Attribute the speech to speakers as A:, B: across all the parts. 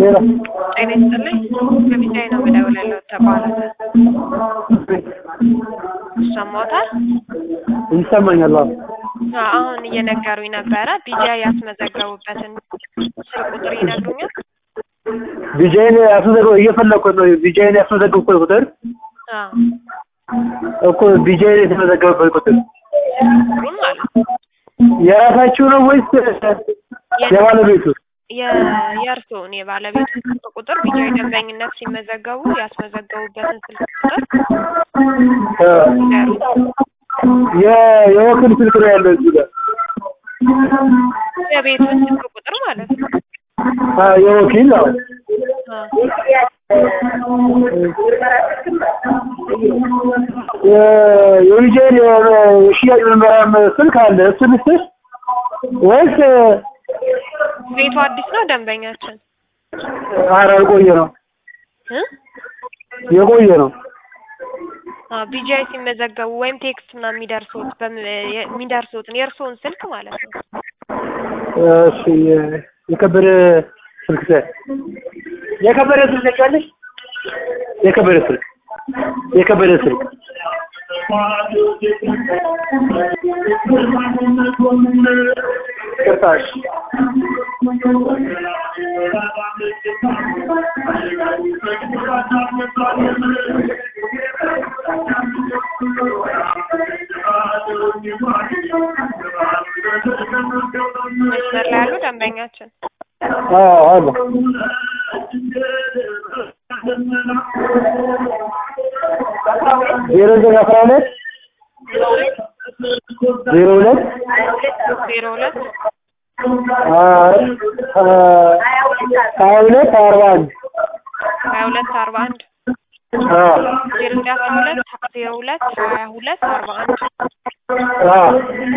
A: ሌላ
B: ጤና ይስጥልኝ ከቢጃይ ነው የምደውልልዎ ተቋረጠ ይሰማዎታል?
A: ይሰማኛል። አዎ
B: አዎ አሁን እየነገሩኝ ነበረ ቢጃይ ያስመዘገቡበትን ስልክ ቁጥር ይነግሩኛል?
A: ቢጃይን ያስመዘገብ እየፈለኩት ነው። ቢጃይን ያስመዘገብኩት ቁጥር
B: አዎ
A: እኮ ቢጃይን የተመዘገበበት ቁጥር
B: ቁጥሩን ማለት ነው
A: የራሳችሁ ነው ወይስ የባለቤቱ?
B: የ- የእርስዎን የባለቤቱ ስልክ ቁጥር ቢጃይ ደንበኝነት ሲመዘገቡ ያስመዘገቡበትን ስልክ ቁጥር
A: እ
B: ይንገሩኝ።
A: የ- የወኪል ስልክ ነው ያለው እዚህ ጋር
B: የቤቱን ስልክ ቁጥር ማለት ነው።
A: አ የወኪል አዎ
B: አዎ
A: የ- የቢጃይን የሽያጭ መመሪያም ስልክ አለ እሱ ልስጥሽ ወይስ
B: ቤቱ አዲስ ነው ደንበኛችን
A: ኧረ የቆየ ነው
B: እ
A: የቆየ ነው
B: አዎ ቢጃይ ሲመዘገቡ ወይም ቴክስት ምናምን የሚደርሱት በም- የ- የሚደርሱትን የእርስዎን ስልክ ማለት ነው።
A: እሺ የ- የከበደ ስልክ ሰ የከበደ ስልክ ታውቂያለሽ? የከበደ ስልክ የከበደ ስልክ ይቅርታ እሺ
B: መስመር ላይ ያሉ ደንበኛችን
A: አዎ አለ ዜሮ ዘጠኝ አስራ ሁለት ዜሮ ሁለት
B: ዜሮ ሁለት
A: ሀያ ሁለት አርባ አንድ
B: ሀያ ሁለት አርባ አንድ
A: አዎ
B: ዜሮ ዘጠኝ አስራ ሁለት ዜሮ ሁለት ሀያ ሁለት አርባ አንድ
A: አዎ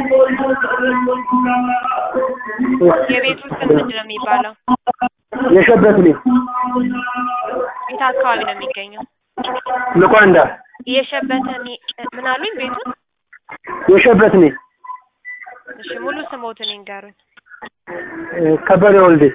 B: የቤቱ ስም ምንድን ነው የሚባለው?
A: የሸበት ልጅ
B: የት አካባቢ ነው የሚገኘው?
A: ልኳንዳ
B: የሸበተን ምን አሉኝ? ቤቱን
A: የሸበት ልጅ
B: እሺ ሙሉ ስሞትን ይንገሩኝ።
A: ከበደ ወልዴ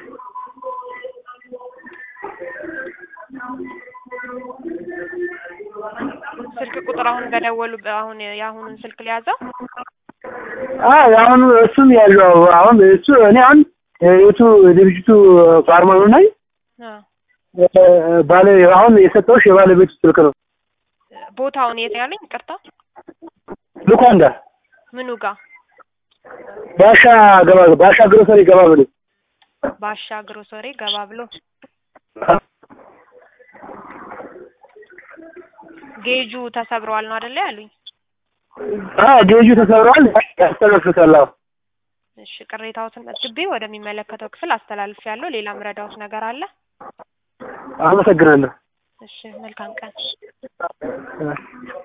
B: ስልክ ቁጥር አሁን በደወሉ አሁን የአሁኑን ስልክ ሊያዘው
A: አዎ አሁን እሱም ያለው አሁን እሱ እኔ አሁን የቱ ድርጅቱ ፋርማኑ ነኝ ባለ አሁን የሰጠሁሽ የባለቤቱ ስልክ ነው
B: ቦታውን የት ያለኝ? ይቅርታ
A: ልኳንዳ
B: ምኑ ጋ?
A: ባሻ ገባ ባሻ ግሮሰሪ ገባ ብሎ
B: ባሻ ግሮሰሪ ገባ ብሎ ጌጁ ተሰብረዋል ነው አይደለ ያሉኝ?
A: አዎ ጌጁ ተሰብሯል ያስተነፍሳል አዎ
B: እሺ ቅሬታዎትን መዝግቤ ወደሚመለከተው ክፍል አስተላልፍ ያለው ሌላ ምረዳዎት ነገር አለ?
A: አመሰግናለሁ
B: እሺ መልካም ቀን።
A: እ